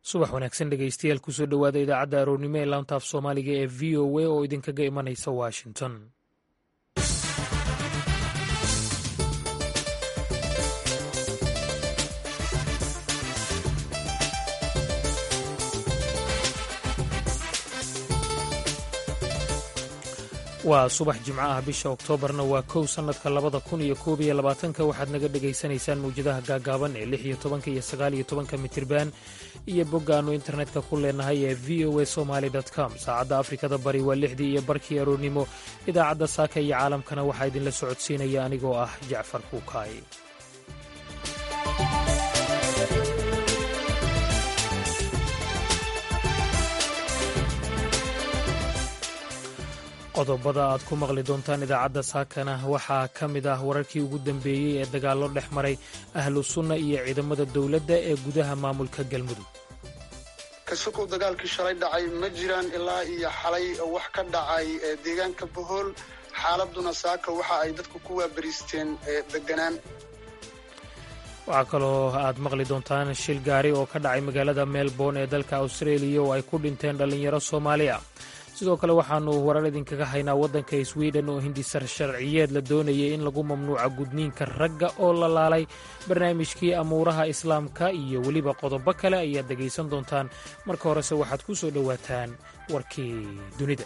subax wanaagsan dhegeystayaal kusoo dhowaada idaacadda aroornimo ee laantaaf soomaaliga ee v o a oo idinkaga imanaysa washington waa subax jimco ah bisha oktoobarna waa kow sannadka labada kun iyo koob iyo labaatanka waxaad naga dhegaysanaysaan mawjadaha gaagaaban ee lix iyo tobanka iyo sagaal iyo tobanka mitirban iyo boggaannu internetka ku leenahay ee v o a somaali com saacadda afrikada bari waa lixdii iyo barkii aroornimo idaacadda saaka iyo caalamkana waxaa idinla socodsiinaya anigoo ah jacfar kuukaay qodobada aad ku maqli doontaan idaacadda saakana waxaa ka mid ah wararkii ugu dambeeyey ee dagaallo dhex maray ahlu sunna iyo ciidamada dowladda ee gudaha maamulka galmudug kasukow dagaalkii shalay dhacay ma jiraan ilaa iyo xalay wax ka dhacay deegaanka bohool xaaladuna saaka waxa ay dadku ku waabariisteen deganaan waxaa kaloo aad maqli doontaan shil gaari oo ka dhacay magaalada melbourne ee dalka austraeliya oo ay ku dhinteen dhallinyaro soomaali ah sidoo kale waxaannu warar idinkaga haynaa waddanka swiden oo hindisar sharciyeed la doonayay in lagu mamnuuca gudniinka ragga oo la laalay barnaamijkii amuuraha islaamka iyo weliba qodobo kale ayaad dhegaysan doontaan marka horese waxaad ku soo dhowaataan warkii dunida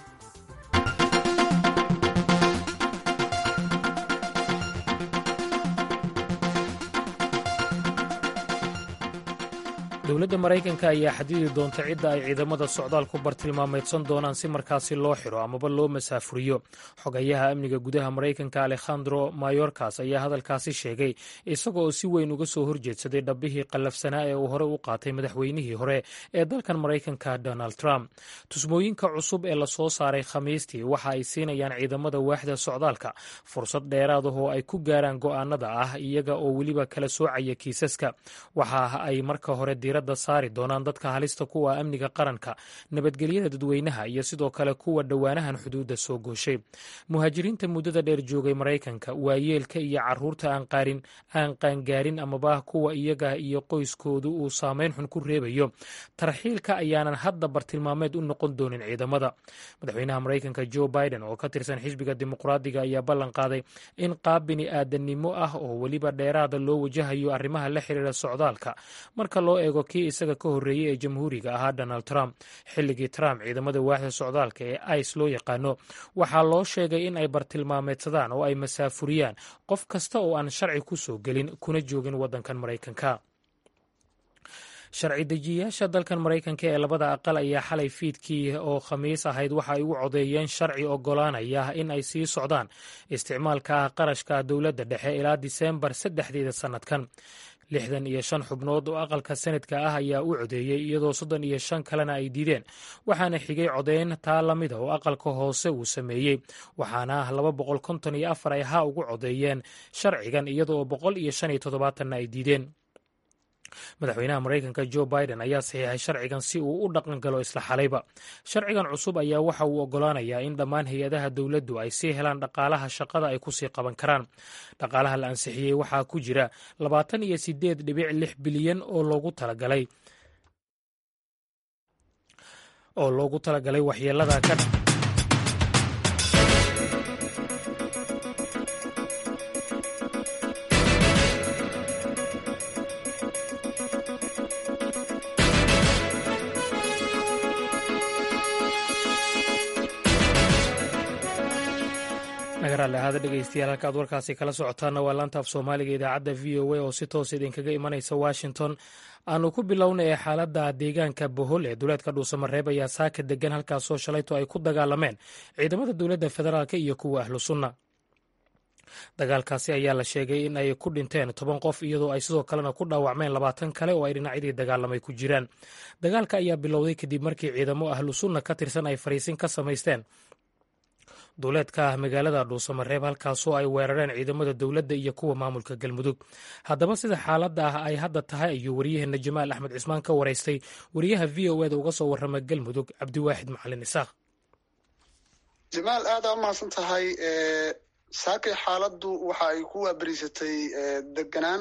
dowladda maraykanka ayaa xadidi doonta cidda ay ciidamada socdaalku bartilmaameedsan doonaan si markaasi loo xiro amaba loo masaafuriyo xogayaha amniga gudaha maraykanka alekhandro mayorkas ayaa hadalkaasi sheegay isaga oo si weyn uga soo horjeedsaday dhabbihii qallafsanaa ee uu hore u qaatay madaxweynihii hore ee dalkan maraykanka donald trump tusmooyinka cusub ee lasoo saaray khamiistii waxa ay siinayaan ciidamada waaxda socdaalka fursad dheeraad ah oo ay ku gaaraan go'aanada ah iyaga oo weliba kala soocaya kiisaska waxa ay marka hore diiradda saari doonaan dadka halista kuwa amniga qaranka nabadgelyada dadweynaha iyo sidoo kale kuwa dhowaanahan xuduudda soo gooshay muhaajiriinta muddada dheer joogay maraykanka waayeelka iyo caruurta aan qaangaarin amaba kuwa iyaga iyo qoyskoodu uu saameyn xun ku reebayo tarxiilka ayaanan hadda bartilmaameed u noqon doonin ciidamada madaxweynaha maraykanka jo biden oo ka tirsan xisbiga dimuqraadiga ayaa ballan qaaday in qaab bini aadannimo ah oo weliba dheeraada loo wajahayo arrimaha la xiriira socdaalka marka loo eego kii isaga ka horreeyey ee jamhuuriga ahaa donald trump xilligii trump ciidamada waaxda socdaalka ee ice loo yaqaano waxaa loo sheegay in ay bartilmaameedsadaan oo ay masaafuriyaan qof kasta oo aan sharci ku soo gelin kuna joogin waddankan maraykanka sharci dejiyayaasha dalkan maraykanka ee labada aqal ayaa xalay fiidkii oo khamiis ahayd waxa ay u codeeyeen sharci oggolaanaya in ay sii socdaan isticmaalka qarashka dowladda dhexe ilaa diseembar saddexdeeda sannadkan lixdan iyo shan xubnood oo aqalka senadka ah ayaa u codeeyey iyadoo soddon iyo shan kalena ay diideen waxaana xigay codeyn taa lamida oo aqalka hoose uu sameeyey waxaana laba boqol konton iyo afar ay ha ugu codeeyeen sharcigan iyadoo boqol iyo shan iyo toddobaatanna ay diideen madaxweynaha maraykanka jo biden ayaa saxiixay sharcigan si uu u dhaqan galo isla xalayba sharcigan cusub ayaa waxa uu oggolaanayaa in dhammaan hay-adaha dowladdu ay sii helaan dhaqaalaha shaqada ay kusii qaban karaan dhaqaalaha la ansixiyey waxaa ku jira labaatan iyo sideed dhibic lix bilyan oo loogu talagalay oo loogu talagalay waxyeelada ka nagaraale ahaada dhegeystayaal halka aad warkaasi kala socotaana waa laantaaf soomaaliga idaacadda v o a oo si toos idinkaga imanaysa washington aanu ku bilowna ee xaaladda deegaanka bohol ee duleedka dhuusamareeb ayaa saaka degan halkaasoo shalayto ay ku dagaalameen ciidamada dowladda federaalk iyo kuwa ahlu sunna dagaalkaasi ayaa la sheegay in ay ku dhinteen toban qof iyadoo ay sidoo kalena ku dhaawacmeen labaatan kale oo ay dhinacyadii dagaalamay ku jiraan dagaalka ayaa bilowday kadib markii ciidamo ahlu sunna ka tirsan ay fariisin ka samaysteen duuleedka ah magaalada dhuusamareeb halkaasoo ay weerareen ciidamada dowladda iyo kuwa maamulka galmudug haddaba sida xaaladda ah ay hadda tahay ayuu waryaheena jamaal axmed cismaan ka waraystay wariyaha v o eda uga soo warrama galmudug cabdiwaaxid macalin isaaq jamaal aadaa umahadsan tahay saakay xaaladdu waxa ay ku waabariisatay deganaan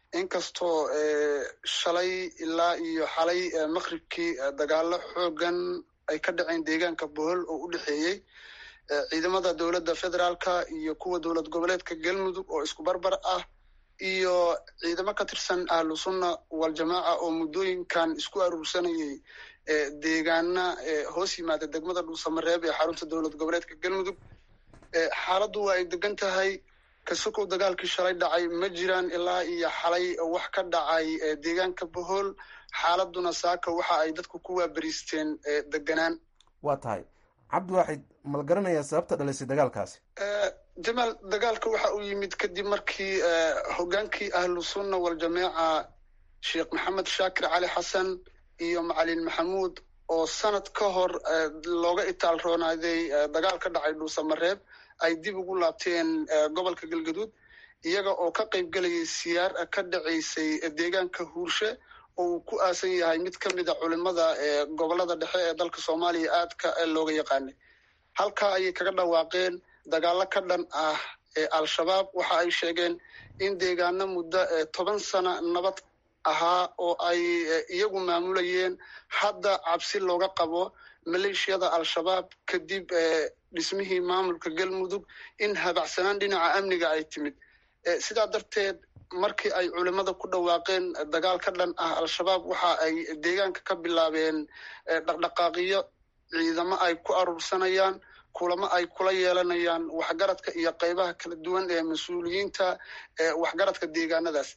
inkastoo shalay ilaa iyo xalay maqribkii dagaalo xoogan ay ka dhaceen deegaanka bohol oo u dhexeeyey ciidamada dowladda federaalka iyo kuwa dowlad goboleedka galmudug oo isku barbar ah iyo ciidamo ka tirsan ahlu sunna waljamaaca oo muddooyinkan isku aruursanayay deegaana hoos yimaada degmada dhuusamareeb ee xarunta dowlad goboleedka galmudug xaaladdu waa ay degan tahay kasokow dagaalkii shalay dhacay ma jiraan ilaa iyo xalay wax ka dhacay deegaanka bohol xaaladuna saaka waxa ay dadku ku waaberiisteen deganaan waa tahay cabdiwaaxid mal garanayaa sababta dhalisay dagaalkaasi jamaal dagaalka waxa uu yimid kadib markii hogaankii ahlu sunna waljamaaca sheekh maxamed shaakir cali xasan iyo macalin maxamuud oo sanad ka hor looga itaal roonaaday dagaal ka dhacay dhuusamareeb ay dib ugu laabteen gobolka galgaduud iyaga oo ka qayb gelayay siyaar ka dhacaysay deegaanka huurshe oo uu ku aasan yahay mid ka mid a culimada gobolada dhexe ee dalka soomaaliya aadka looga yaqaanay halkaa ayay kaga dhawaaqeen dagaalo ka dhan ah al-shabaab waxa ay sheegeen in deegaano muddo toban sana nabad ahaa oo ay iyagu maamulayeen hadda cabsi looga qabo maleeshiyada al-shabaab kadib dhismihii maamulka galmudug in habacsanaan dhinaca amniga ay timid sidaa darteed markii ay culimada ku dhawaaqeen dagaal ka dhan ah al-shabaab waxa ay deegaanka ka bilaabeen dhaqdhaqaaqiyo ciidamo ay ku aruursanayaan kulamo ay kula yeelanayaan waxgaradka iyo qaybaha kala duwan ee mas-uuliyiinta waxgaradka deegaanadaas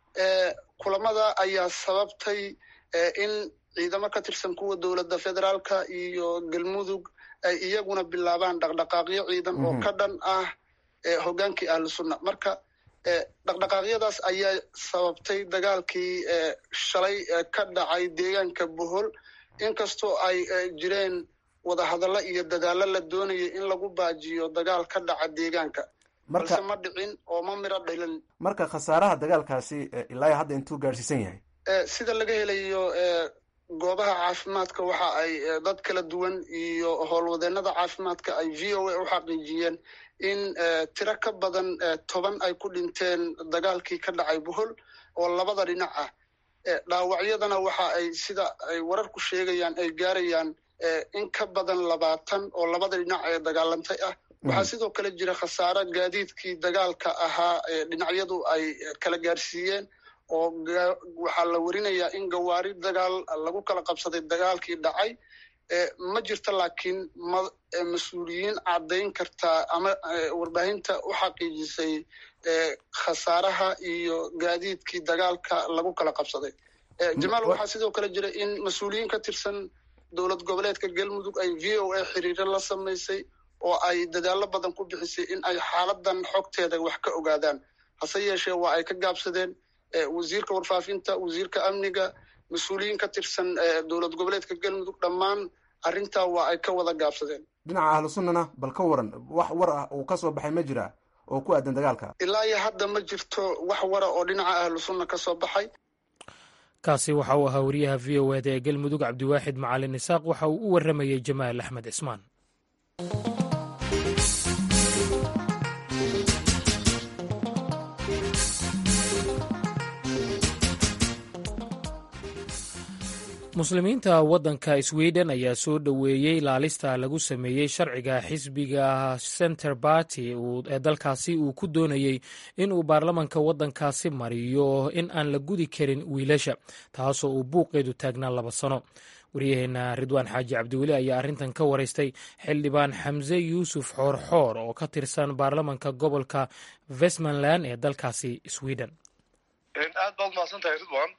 kulamada ayaa sababtay in ciidamo ka tirsan kuwa dowladda federaalka iyo galmudug ay iyaguna bilaabaan dhaqdhaqaaqyo ciidan oo ka dhan ah hogaankii ahlu sunna marka dhaqdhaqaaqyadaas ayaa sababtay dagaalkii shalay ka dhacay deegaanka bohol inkastoo ay jireen wadahadallo iyo dadaallo la doonayay in lagu baajiyo dagaal ka dhaca deegaanka balse ma dhicin oo ma miro dhilin marka khasaaraha dagaalkaasi ilaa hadda intuu gaadhsiisan yahay sida laga helayo goobaha caafimaadka waxa ay dad kala duwan iyo howlwadeenada caafimaadka ay v o a u xaqiijiyeen in tiro ka badan toban ay ku dhinteen dagaalkii ka dhacay bohol oo labada dhinac ah dhaawacyadana waxa ay sida ay wararku sheegayaan ay gaarayaan in ka badan labaatan oo labada dhinac ee dagaalantay ah waxaa sidoo kale jira khasaaro gaadiidkii dagaalka ahaa dhinacyadu ay kala gaarsiiyeen oo waxaa la werinayaa in gawaari dagaal lagu kala qabsaday dagaalkii dhacay ma jirto laakiin mas-uuliyiin caddayn kartaa ama warbaahinta u xaqiijisay khasaaraha iyo gaadiidkii dagaalka lagu kala qabsaday jamaal waxaa sidoo kale jira in mas-uuliyiin ka tirsan dowlad goboleedka galmudug ay v o a xiriiro la samaysay oo ay dadaallo badan ku bixisay in ay xaaladan xogteeda wax ka ogaadaan hase yeeshee waa ay ka gaabsadeen wasiirka warfaafinta wasiirka amniga mas-uuliyiin ka tirsan dowlad goboleedka galmudug dhammaan arrintaa waa ay ka wada gaabsadeen dhinaca ahlu sunnana bal ka waran wax war ah uu ka soo baxay ma jira oo ku aadan dagaalka ilaa iyo hadda ma jirto wax wara oo dhinaca ahlu sunna ka soo baxay kaasi waxa uu ahaa wariyaha v o eda ee galmudug cabdiwaaxid macalin isaaq waxa uu u warramayey jamaal axmed cismaan muslimiinta waddanka sweden ayaa soo dhoweeyey laalista lagu sameeyey sharciga xisbiga center barty ee dalkaasi uu ku doonayey in uu baarlamanka waddankaasi mariyo in aan la gudi karin wiilasha taasoo uu buuqeedu taagnaa laba sano waryaheena ridwaan xaaji cabdiweli ayaa arrintan ka waraystay xildhibaan xamse yuusuf xoorxoor oo ka tirsan baarlamanka gobolka westmanland ee dalkaasi sweden aad baad mahadsantahay ridwan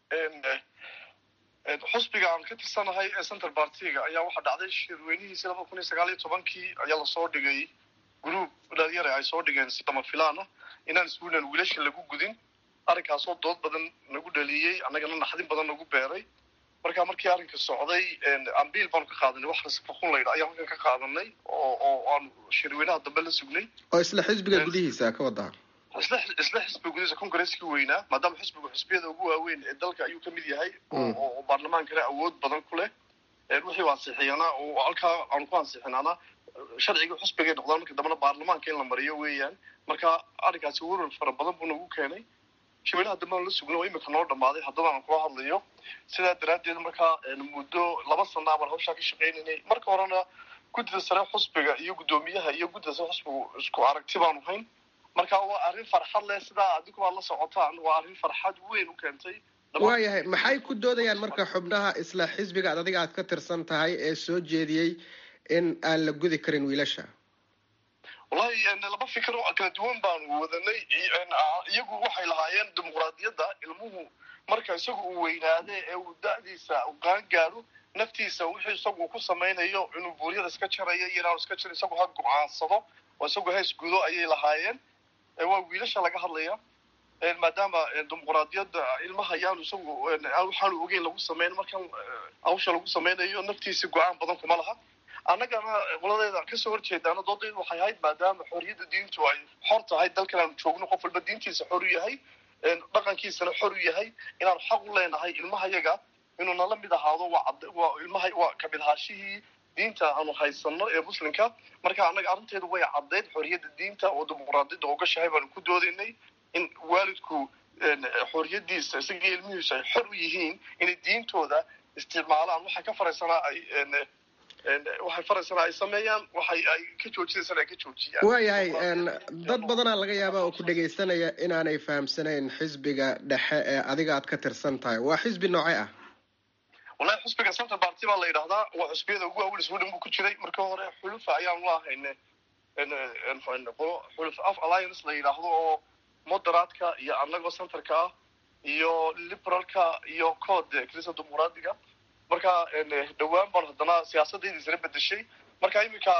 xusbiga aan ka tirsanahay ee center bartiga ayaa waxaa dhacday shirweynihiisi laba kun iyo sagaal iyo tobankii ayaa lasoo dhigay gruub dhalinyare ay soo dhigeen si lama filaan ah inaan sweden wiilasha lagu gudin arrinkaasoo dood badan nagu dhaliyey annagana naxdin badan nagu beeray marka markii arrinka socday ambiil baanu ka qaadanay wax rasfakun laydha ayaan halkan ka qaadanay oo oo aanu shirweynaha dambe la sugnay oo isla xisbiga gudihiisa ka wadaa isla isla xisbiga gudihiisa congresskii weynaa maadaama xisbigu xisbiyada ugu waaweyn ee dalka ayuu kamid yahay oo baarlamaankana awood badan ku leh wixii ansixiyana oo halkaa aanu ku ansixinaana sharciga xisbigay noqdaan marka dambena baarlamaanka in la mariyo weeyaan marka arrinkaasi werwar fara badan buu nagu keenay shimeynaha dambe aan la sugno oo imika noo dhammaaday haddaba aan kula hadlayo sidaa daraaddeed markaa muddo laba sana baan hawshaa ka shaqaynaynay marka horena guddida sare xusbiga iyo guddoomiyaha iyo guddida sare xusbigu isku aragti baanu hayn marka waa arrin farxad leh sidaa adigu aad la socotaan waa arrin farxad weyn u keentay waayahay maxay ku doodayaan marka xubnaha isla xisbiga ad adiga aad ka tirsan tahay ee soo jeediyey in aan la gudi karin wiilasha wallahi laba fikir oo kala duwan baanu wadanay iyagu waxay lahaayeen dimuqraadiyadda ilmuhu marka isagu uu weynaade ee uu da-diisa qaan gaaro naftiisa wixii isagu ku samaynayo inuu buuryada iska jarayo iyo inaanu iska jaro isagu ha go-aansado oo isagu hees gudo ayay lahaayeen waa wiilasha laga hadlaya maadaama dimuqraadiyadda ilmaha yaanu isagu waxaanu ogeyn lagu sameyn markan hawsha lagu sameynayo naftiisa go-aan badan kuma laha annagana qoladeeda kasoo horjeedaana doodeedu waxay ahayd maadaama xorriyadda diintu ay xor tahay dalkan aanu joogno qof walba diintiisa xor u yahay dhaqankiisana xor u yahay inaanu xaq u leenahay ilmahayaga inuu nala mid ahaado waa ilmaha waa kamid ahaashihii diinta aanu haysano ee muslimka marka annaga arrinteedu way caddayd xorriyadda diinta oo dimuqraadiyadda ogashahay baanu ku doodaynay in waalidku xorriyadiisa isagii ilmihiisu ay xor u yihiin inay diintooda isticmaalaan waxay ka faraysanaa ay waxay faraysanaa ay sameeyaan waxay ay ka joojinaysana ay ka joojiyaan waayahay dad badanaa laga yaabaa oo ku dhegaysanaya inaanay fahamsanayn xisbiga dhexe ee adiga aad ka tirsan tahay waa xisbi noocee ah wallahi xusbiga central party baa la yidhahdaa waa xusbiyada ugu waaweyn sweden buu ku jiray marka hore xulufa ayaanu la ahayne xuluf af alliance la yidhaahdo oo moderaadka iyo annagoo centerka ah iyo liberalka iyo code krista dimuqraadiga marka dhowaan baan haddana siyaasadayda isla bedeshay marka iminka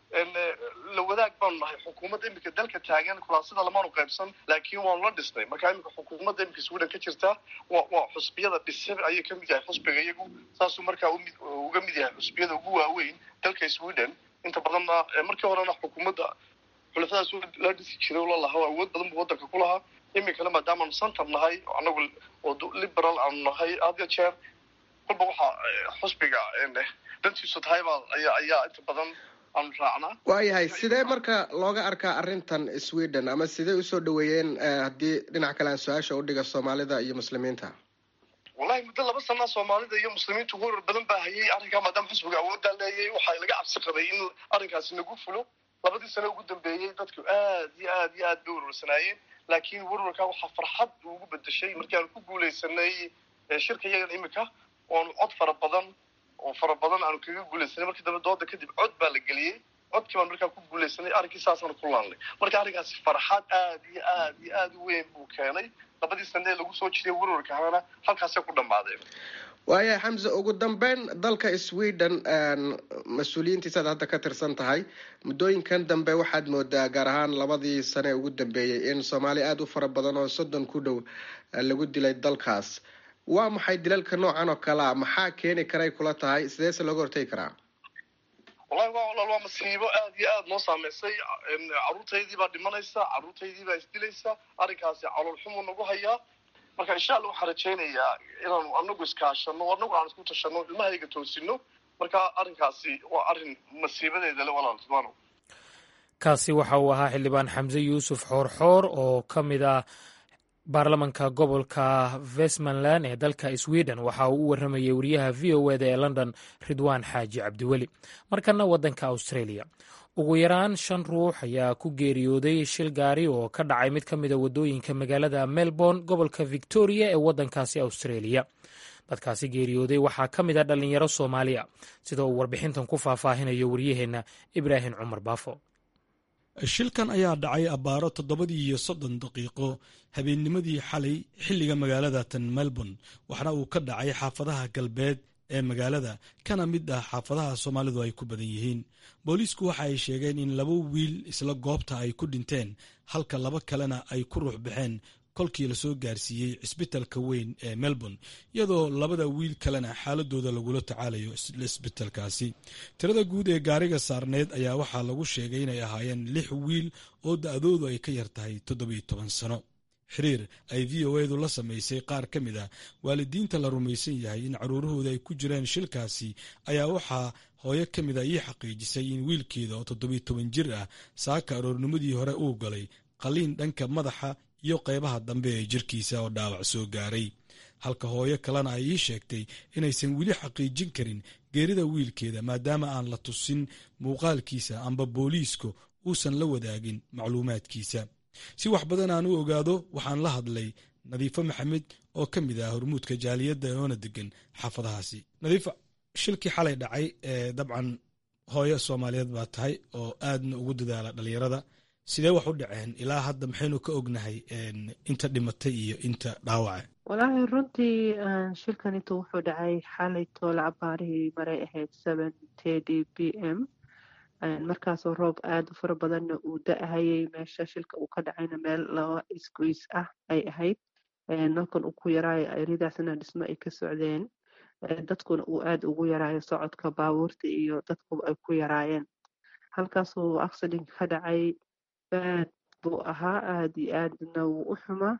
la wadaag baanu nahay xukuumadda iminka dalka taagan kulaasida lamaanu qaybsan laakiin waanu la dhisnay marka iminka xukuumadda iminka sweden ka jirta wa waa xusbiyada dhise ayay kamid yahay xusbiga iyagu saasuu markaa umid uga mid yahay xusbiyada ugu waaweyn dalka sweden inta badanna markii horena xukuumadda xulafadaas la dhisi jiray la lahaa awood badan buu wadanka ku lahaa iminkana maadaamaanu center nahay anagu oo liberal aanu nahay hadya jeer kolba waxaa xusbiga dantiisu tahay baa ayaa ayaa inta badan aanu raacnaa waayahay sidee marka looga arkaa arrintan sweden ama sidee usoo dhaweeyeen haddii dhinac kale aan su-aasha udhiga soomaalida iyo muslimiinta wallahi muddo laba sanaa soomaalida iyo muslimiintu warar badan baa hayay arrinkaa maadaama xusbiga awooddaa leeyay waxaa laga cabsi qabay in arrinkaasi nagu fulo labadii sane ugu dambeeyey dadku aad iyo aad iyo aad bay warwarsanaayeen laakiin warwarkaa waxaa farxad ugu bedeshay markii aanu ku guuleysanay shirka iyagan imika oanu cod fara badan oo fara badan aanu kaga guuleysanay markii dambe dooda kadib cod baa la geliyey codkii baan markaa ku guuleysanay arrinkii saasaanu ku laanay marka arrinkaasi farxad aad iyo aad iyo aad u weyn buu keenay labadii sane ee lagu soo jiray warwarkaana halkaasay ku dhammaadeen waayahay xamse ugu dambeyn dalka sweden mas-uuliyiintiisaad hadda ka tirsan tahay muddooyinkan dambe waxaad moodaa gaar ahaan labadii sane ugu dambeeyey in soomaali aada u fara badan oo soddon ku dhow lagu dilay dalkaas waa maxay dilalka noocan oo kalea maxaa keeni karay kula tahay sideese looga hortegi karaa wallahi waa walaal waa masiibo aad iyo aad noo saameysay carruurtaydii baa dhimanaysa carruurtaydii baa isdilaysa arrinkaasi calool xumuu nagu hayaa marka insha alla waxaan rajaynayaa inaanu anagu iskaashano anagu aan isku tashano ilmahayga toosino marka arrinkaasi waa arrin masiibadeeda le walaal ridwaano kaasi waxa uu ahaa xildhibaan xamse yuusuf xoorxoor oo ka mid ah baarlamanka gobolka westmanland ee dalka sweden waxa uu u waramayay wariyaha v o eda ee london ridwaan xaaji cabdiweli markana waddanka australia ugu yaraan shan ruux ayaa ku geeriyooday shil gaari oo ka dhacay mid ka mida waddooyinka magaalada melbourne gobolka victoria ee waddankaasi australia dadkaasi geeriyooday waxaa ka mid a dhallinyaro soomaaliya sida uu warbixintan ku faahfaahinayo waryaheenna ibraahim cumar baafo shilkan ayaa dhacay abbaaro toddobadii iyo soddon daqiiqo habeennimadii xalay xilliga magaalada tan melbourne waxaana uu ka dhacay xaafadaha galbeed ee magaalada kana mid ah xaafadaha soomaalidu ay ku badan yihiin booliisku waxa ay sheegeen in laba wiil isla goobta ay ku dhinteen halka laba kalena ay ku ruux baxeen kolkii lasoo gaarsiiyey cisbitalka weyn ee melbourne iyadoo labada wiil kalena xaaladooda lagula tacaalayo cisbitalkaasi tirada guud ee gaariga saarneed ayaa waxaa lagu sheegay inay ahaayeen lix wiil oo da-doodu ay ka yar tahay toddobiyo toban sano xiriir ay v o edu la samaysay qaar ka mid a waalidiinta la rumaysan yahay in caruurahooda ay ku jireen shilkaasi ayaa waxaa hooyo ka mid a ii xaqiijisay in wiilkeeda oo toddobiyo toban jir ah saaka aroornimadii hore uu galay qaliin dhanka madaxa iyo qaybaha dambe ee jirkiisa oo dhaawac soo gaaray halka hooyo kalena ay ii sheegtay inaysan weli xaqiijin karin geerida wiilkeeda maadaama aan la tusin muuqaalkiisa amba booliisku uusan la wadaagin macluumaadkiisa si wax badan aan u ogaado waxaan la hadlay nadiifo maxamed oo ka mid ah hormuudka jaaliyadda oona degan xaafadahaasi nadiifa shilkii xalay dhacay ee dabcan hooyo soomaaliyeed baa tahay oo aadna ugu dadaala dhalinyarada sidee wax u dhaceen ilaa hadda maxaynu ka ognahay inta dhimatay iyo inta dhaawaca walaahi runtii shilkanitu wuxuu dhacay xalay toole cabaarihii maray ahayd seven thirty b m markaasoo roob aada u fara badanna uu da-ahayay meesha shilka uu ka dhacayna meel laba isgoys ah ay ahayd nalkan uu ku yaraayo eridaasna dhismo ay ka socdeen dadkuna uu aada ugu yaraayo socodka baabuurta iyo dadku ay ku yaraayeen halkaasuu accident ka dhacay baad buu ahaa aada iyo aadna wuu u xumaa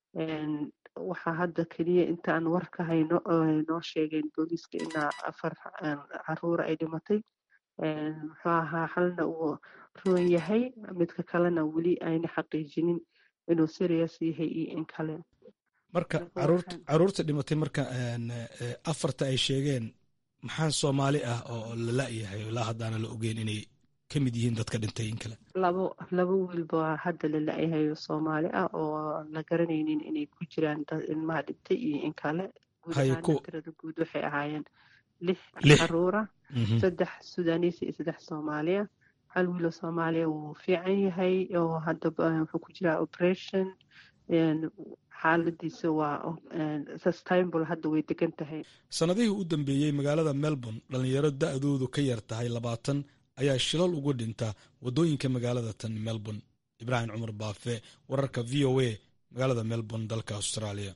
waxaa hadda keliya intaan war ka hayno noo sheegeen booliiska inaa afar caruura ay dhimatay muxuu ahaa halna uu roon yahay midka kalena weli ayna xaqiijinin inuu serious yahay iyo in kale marka caruurta dhimatay marka afarta ay sheegeen maxaa soomaali ah oo la la-yahay ilaa haddaana la ogeyn inay ka mid yihiin dadka dhintay in kale labo laba wiilba hadda la la-yahay soomaali ah oo la garanaynin inay ku jiraan dad ilmaha dhintay iyo in kale guud ahaan tirada guud waxay ahaayeen lix caruura saddex sudaaniis iyo saddex soomaaliya hal wiilo soomaaliya wuu fiican yahay oo hadda wuxuu ku jiraa operation xaaladiisa waa sustainable hadda way degan tahay sannadihii u dambeeyey magaalada melbourne dhalinyaro da-doodu ka yar tahay labaatan ayaa shilal ugu dhinta waddooyinka magaalada tan melbourne ibraahim cumar baafe wararka v o a magaalada melbourne dalka australia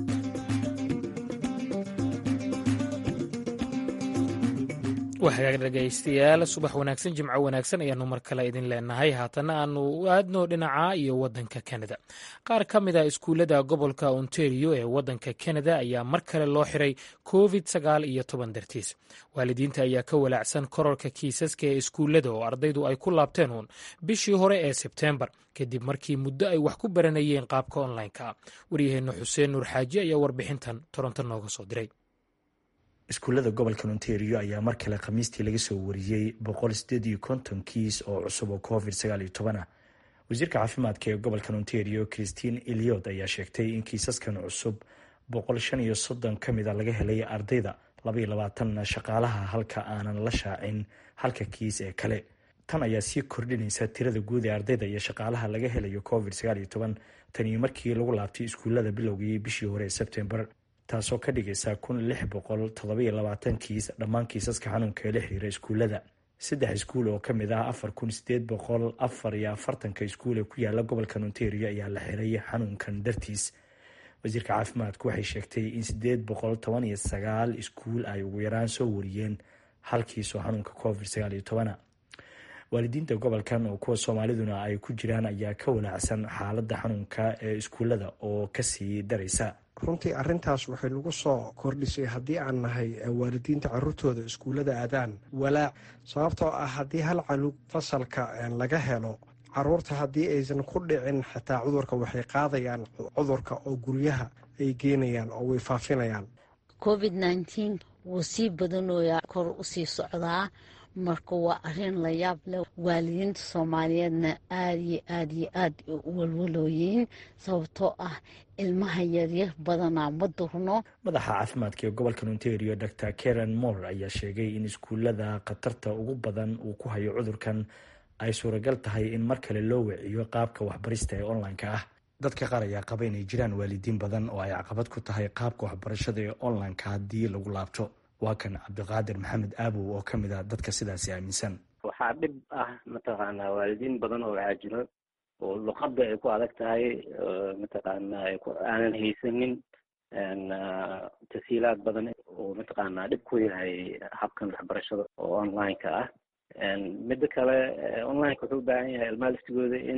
waxaa dhegaystayaal subax wanaagsan jimco wanaagsan ayaanu mar kale idin leenahay haatana aanu aadno dhinaca iyo wadanka kanada qaar ka mid a iskuullada gobolka ontario ee wadanka kanada ayaa mar kale loo xiray covid sagaal iyo toban dartiis waalidiinta ayaa ka walaacsan kororka kiisaska ee iskuullada oo ardaydu ay ku laabteen uun bishii hore ee sebteembar kadib markii muddo ay wax ku baranayeen qaabka onlineka waryaheena xuseen nuur xaaji ayaa warbixintan toronto nooga soo diray iskuullada gobolka ontario ayaa mar kale khamiistii laga soo wariyey boqol sideed iyo konton kiis oo cusub oo covid sagaal iyo toban ah wasiirka caafimaadka ee gobolka ontario christine eliot ayaa sheegtay in kiisaskan cusub boqol shan iyo soddon ka mid a laga helay ardayda labaiyo labaatanna shaqaalaha halka aanan la shaacin halka kiis ee kale tan ayaa sii kordhinaysa tirada guud ee ardayda iyo shaqaalaha laga helayo covid sagaal iyo toban tanii markii lagu laabtay iskuullada bilowgii bishii hore ee sebtembar taasoo ka dhigaysa kun lix boqol todobaiyo labaatan kiis dhammaan kiisaska xanuunka ee la xiriira iskuullada saddex iskuul oo ka mid ah afar kun sideed boqol afar iyo afartanka iskuul ee ku yaala gobolka ontario ayaa la xiray xanuunkan dartiis wasiirka caafimaadku waxay sheegtay in sideed boqol toban iyo sagaal iskuul ay ugu yaraan soo wariyeen hal kiis oo xanuunka covid sagaal iyo tobana waalidiinta gobolkan oo kuwa soomaaliduna ay ku jiraan ayaa ka walaacsan xaaladda xanuunka ee iskuullada oo kasii daraysa runtii arintaas waxay nagu soo kordhisay haddii aan nahay waalidiinta caruurtooda iskuullada aadaan walaac sababtoo ah haddii hal calug fasalka laga helo caruurta haddii aysan ku dhicin xitaa cudurka waxay qaadayaan cudurka oo guryaha ay geenayaan oo way faafinayaan covid nneteen wuu sii badanooyaa kor usii socdaa marka waa arrin la yaab leh waalidiinta soomaaliyeedna aada iyo aada iyo aad u walwalooyiin sababtoo ah ilmaha yaryar badanaa ma durno madaxa caafimaadka ee gobolka ontario dor karen moore ayaa sheegay in iskuullada khatarta ugu badan uu ku hayo cudurkan ay suuragal tahay in mar kale loo wiciyo qaabka waxbarista ee online-ka ah dadka qaar ayaa qaba inay jiraan waalidiin badan oo ay caqabad ku tahay qaabka waxbarashada ee online-ka haddii lagu laabto waa kan cabdiqaadir maxamed aabow oo ka mid ah dadka sidaasi aaminsan waxaa dhib ah mataqaanaa waalidiin badan oo waxaa jiro oo luqadda ay ku adag tahay mataqaanaa aanan haysanin tasiilaad badan oo mataqaanaa dhib ku yahay habkan waxbarashada oo online-ka ah midda kale online-ka wuxuu u baahan yahay ilmaha laftigooda in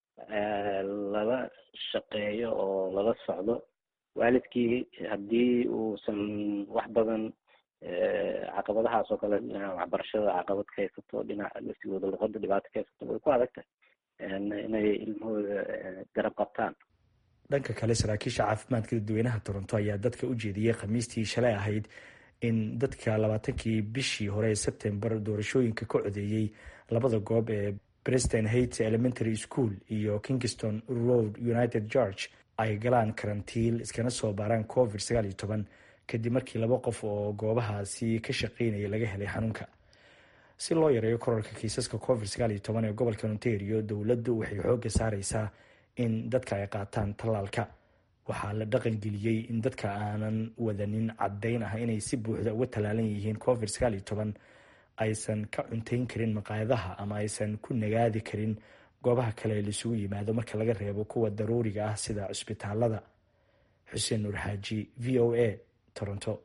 lala shaqeeyo oo lala socdo waalidkii haddii uusan wax badan caqabadahaas oo kale waxbarashada caqabad ka haysato dhinaca laftigooda luqada dhibaato ka haysato way ku adag tahay inay ilmahooda garab qabtaan dhanka kale saraakiisha caafimaadka dadweynaha toronto ayaa dadka u jeediyey khamiistii shalay ahayd in dadka labaatankii bishii hore ee sebtembar doorashooyinka ka codeeyey labada goob ee breston heights elementary school iyo kingston road united george ay galaan karantiil iskana soo baaraan covid sagaal iyo toban kadib markii laba qof oo goobahaasi ka shaqeynaya laga helay xanuunka si loo yareeyo korarka kiisaska covid sagaal iyo toban ee gobolka ontario dowladdu waxay xoogga saareysaa in dadka ay qaataan tallaalka waxaa la dhaqangeliyey in dadka aanan wadanin caddayn ah inay si buuxda uga tallaalan yihiin covid sagaal iyo toban aysan ka cuntayn karin maqaayadaha ama aysan ku nagaadi karin goobaha kale ee laisugu yimaado marka laga reebo kuwa daruuriga ah sida cusbitaalada xuseen nuur xaaji v o a toronto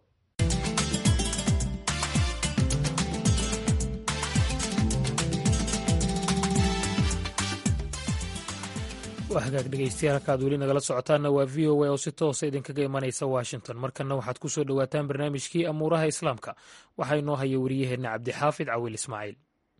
waa hagaag dhegeystayaal halkaad weli nagala socotaanna waa v o a oo si toosa idinkaga imanaysa washington markanna waxaad ku soo dhowaataan barnaamijkii amuuraha islaamka waxaa inoo haya wariyaheenna cabdixaafid cawiil ismaaciil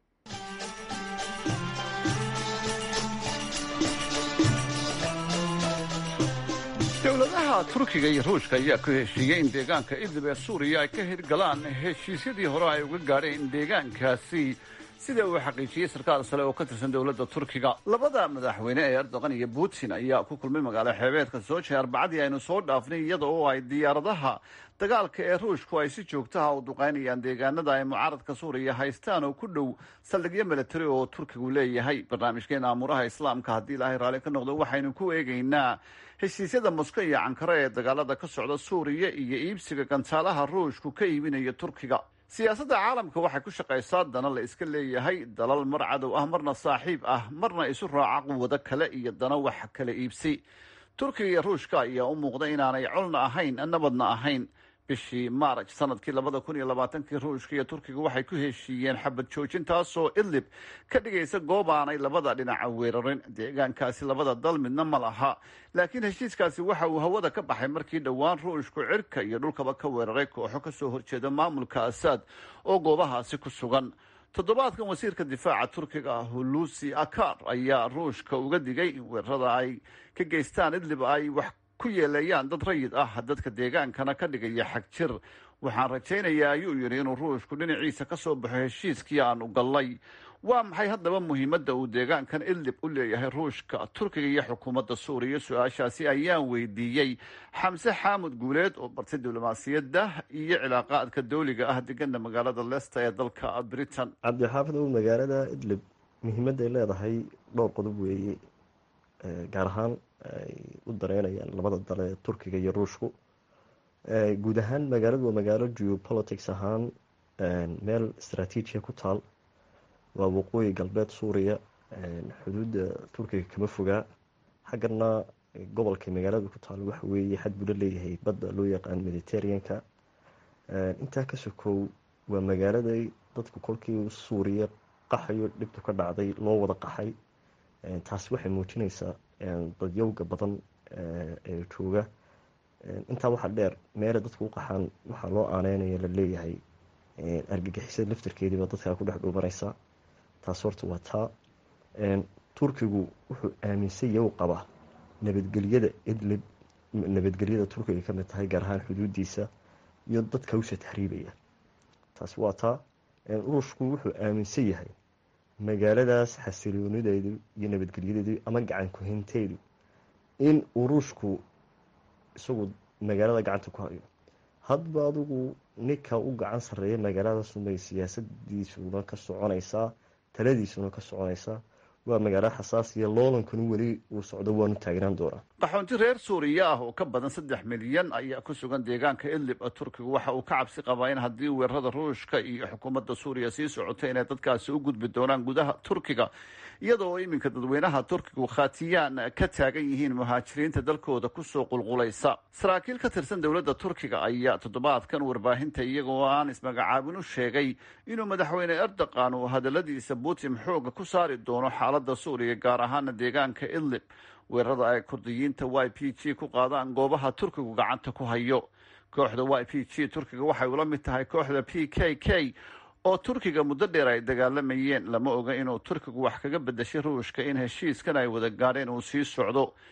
dowladaha turkiga iyo ruushka ayaa ku heshiiyey in deegaanka idlib ee suuriya ay ka hirgalaan heshiisyadii hore ay uga gaadheen deegaankaasi sida uu xaqiijiyey sarkaal sale oo ka tirsan dowladda turkiga labada madaxweyne ee erdogan iyo putin ayaa ku kulmay magaalo xeebeedka soje arbacadii aynu soo dhaafnay iyada oo ay diyaaradaha dagaalka ee ruushku ay si joogtaha u duqaynayaan deegaanada ay mucaaradka suuriya haystaan oo ku dhow saldhigyo milatari oo turkigu leeyahay barnaamijkeena amuuraha islaamka haddii ilaahay raalli ka noqdo waxaynu ku eegaynaa heshiisyada mosko iyo cankare ee dagaalada ka socda suuriya iyo iibsiga gantaalaha ruushku ka iibinaya turkiga siyaasadda caalamka waxay ku shaqaysaa dana la iska leeyahay dalal mar cadow ah marna saaxiib ah marna isu raaca quwado kale iyo dana wax kala iibsi turkiga iyo ruushka ayaa u muuqda inaanay colna ahayn nabadna ahayn bishii maaraj sanadkii labada kun iyo labaatankii ruushka iyo turkiga waxay ku heshiiyeen xabad joojin taasoo idlib ka dhigaysa goob aanay labada dhinaca weerarin deegaankaasi labada dal midna ma laha laakiin heshiiskaasi waxa uu hawada ka baxay markii dhowaan ruushku cirka iyo dhulkaba ka weeraray kooxo kasoo horjeeda maamulka asaad oo goobahaasi ku sugan toddobaadkan wasiirka difaaca turkiga hulusi akar ayaa ruushka uga digay in weerarada ay ka geystaan idlib ay wax ku yeeleeyaan dad rayid ah dadka deegaankana ka dhigaya xag jir waxaan rajaynayaa ayuu yidhi inuu ruushku dhinaciisa ka soo baxo heshiiskii aanu gallay waa maxay haddaba muhiimadda uu deegaankan idlib u leeyahay ruushka turkiga iyo xukuumadda suuriya su-aashaasi ayaan weydiiyey xamse xaamud guuleed oo bartay diblomaasiyadda iyo cilaaqaadka dawliga ah degana magaalada leicester ee dalka britain cabdixaafid ow magaalada idlib muhiimadday leedahay dhowr qodob weeye gaar ahaan ay u dareynayaan labada dale ee turkiga iyo ruushku guud ahaan magaaladu waa magaalo geopolitics ahaan meel istraatiijiya ku taal waa waqooyi galbeed suuriya xuduudda turkiga kama fogaa xaggana gobolka magaalada ku taal waxa weeye xad buu la leeyahay badda loo yaqaan mediterraneanka intaa ka sokow waa magaaladay dadku kolkii suuriya qaxayo dhibtu ka dhacday loo wada qaxay taasi waxay muujinaysaa dadyowga badan ee jooga intaa waxaa dheer meela dadku u qaxaan waxaa loo aaneynaya la leeyahay argagixisada laftarkeediiba dadkaa ku dhex dhuumanaysa taas horta waa taa turkigu wuxuu aaminsan yahu qabaa nabadgelyada idlib nabadgelyada turkiga ka mid tahay gaar ahaan xuduudiisa iyo dadka usha tahriibaya taasi waa taa ruushku wuxuu aaminsan yahay magaaladaas xasiloonideedu iyo nabadgelyadeedu ama gacan kuhinteedu in uu ruushku isagu magaalada gacanta ku hayo hadba adigu ninka u gacan sareeya magaaladaasubay siyaasadiisuna ka soconaysaa taladiisuna ka soconaysaa waa magaalo xasaasiya loolankanu weli uu socdo waanu taagnaan doonaa qaxoonti reer suuriya ah oo ka badan saddex milyan ayaa ku sugan deegaanka idlib turkigu waxa uu ka cabsi qabaa in haddii weerarada ruushka iyo xukuumadda suuriya sii socoto inay dadkaasi u gudbi doonaan gudaha turkiga iyada oo iminka dadweynaha turkigu khatiyaan ka taagan yihiin muhaajiriinta dalkooda kusoo qulqulaysa saraakiil ka tirsan dowladda turkiga ayaa toddobaadkan warbaahinta iyagoo aan ismagacaabin u sheegay inuu madaxweyne erdogan uu hadaladiisa putin xooga ku saari doono xaalada suuriya gaar ahaana deegaanka idlib weerarada ay kurdiyiinta y p g ku qaadaan goobaha turkigu gacanta ku hayo kooxda y p g turkiga waxay ula mid tahay kooxda p k k oo turkiga muddo dheer ay dagaalamayeen lama oga inuu turkigu wax kaga bedashay ruushka in heshiiskan ay wada gaadheen uu sii socdo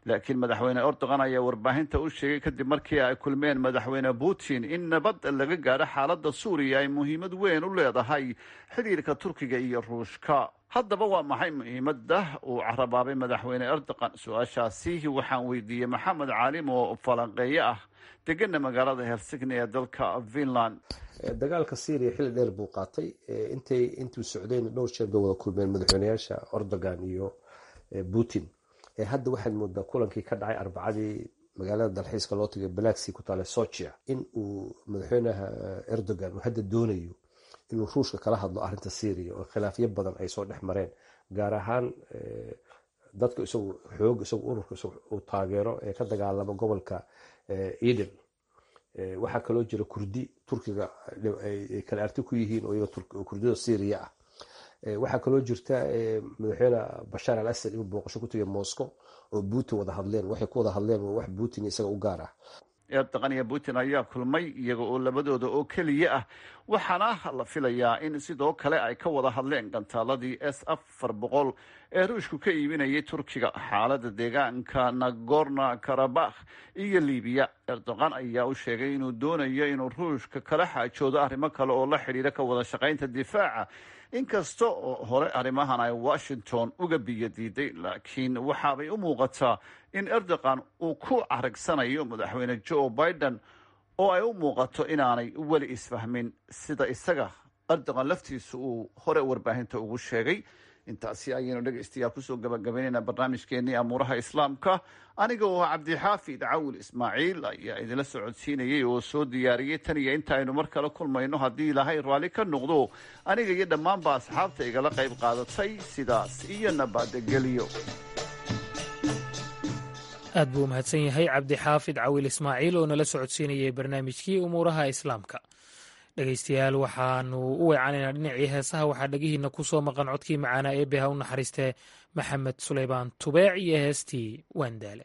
laakiin madaxweyne erdogan ayaa warbaahinta u sheegay kadib markii ay kulmeen madaxweyne putin in nabad laga gaadho xaaladda suuriya ay muhiimad weyn u leedahay xidhiirka turkiga iyo ruushka haddaba waa maxay muhiimadda uu carabaabay madaxweyne erdogan su-aashaasi waxaan weydiiyey maxamed caalim oo falanqeeye ah degana magaalada helsigni ee dalka finland dagaalka syria xilli dheer buu qaatay intay intuu socdeen dhowr jeer bay wada kulmeen madaxweyneyaasha erdogan iyo putin hadda waxaad moodaa kulankii ka dhacay arbacadii magaalada dalxiiska loo tagay balaxi ku taale socia in uu madaxweynaha erdogan uu hadda doonayo inuu ruushka kala hadlo arinta syria oo khilaafyo badan ay soo dhex mareen gaar ahaan dadka isagu xoog isagu ururka uu taageero ee ka dagaalama gobolka eden waxaa kaloo jira kurdi turkiga ay kala arti ku yihiin oo iyaga kurdida syria ah waxaa kaloo jirta madaxweyne bashaar al asad inuu booqasho ku tegay moscow oo putin wada hadleen waxay ku wada hadleen waa wax putin isaga u gaar ah erdogan iyo putin ayaa kulmay iyaga oo labadooda oo keliya ah waxaana la filayaa in sidoo kale ay ka wada hadleen gantaaladii s afar boqol ee ruushku ka iibinayay turkiga xaalada deegaanka nagorno karabakh iyo libiya erdogan ayaa u sheegay inuu doonayo inuu ruushka kala xaajoodo arrimo kale oo la xidhiira ka wada shaqaynta difaaca inkasta oo hore arrimahan ay washington uga biyo diiday laakiin waxaabay u muuqataa in erdogan uu ku caragsanayo madaxweyne joe biden oo ay u muuqato inaanay weli isfahmin sida isaga erdogan laftiisa uu hore warbaahinta ugu sheegay intaasi ayaynu dhegaystayaal kusoo gabagabaynaynaa barnaamijkeenii amuuraha islaamka aniga oo cabdixaafid cawil ismaaciil ayaa idinla socodsiinayay oo soo diyaariyey tan iyo inta aynu mar kale kulmayno haddii ilaahay raalli ka noqdo aniga iyo dhammaanba asxaabta igala qayb qaadatay sidaas iyo nabadgelyo aad buu umahadsan yahay cabdixaafid cawil ismaaciil oo nala socodsiinayay barnaamijkii umuuraha islaamka dhegaystayaal waxaanu u weecanaynaa dhinacii heesaha waxaa dhegihiina ku soo maqan codkii macaanaa ee beha u naxariistee maxamed sulaymaan tubeec iyo heestii waandaale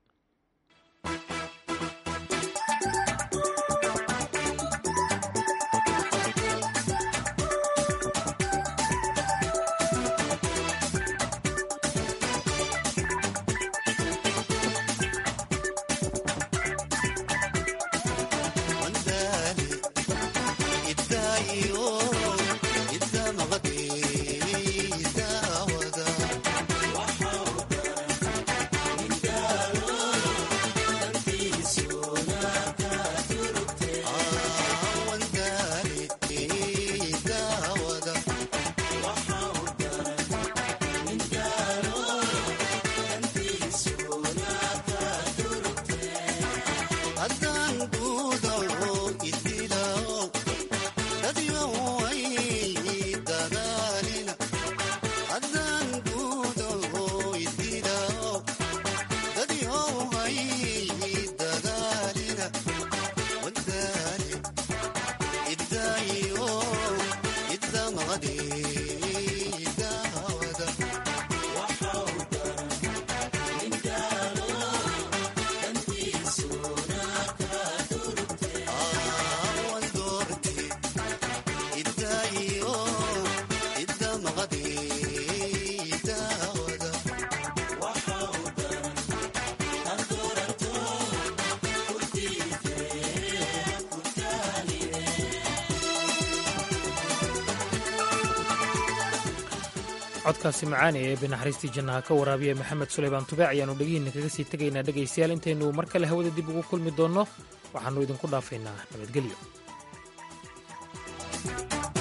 codkaasi macaani ee binaxariistii jannaha ka waraabiya maxamed sulaymaan tubaac ayaannu dhegihiinna kaga sii tegaynaa dhegaystayaal intaynu mar kale hawada dib ugu kulmi doonno waxaannu idinku dhaafaynaa nabadgelyo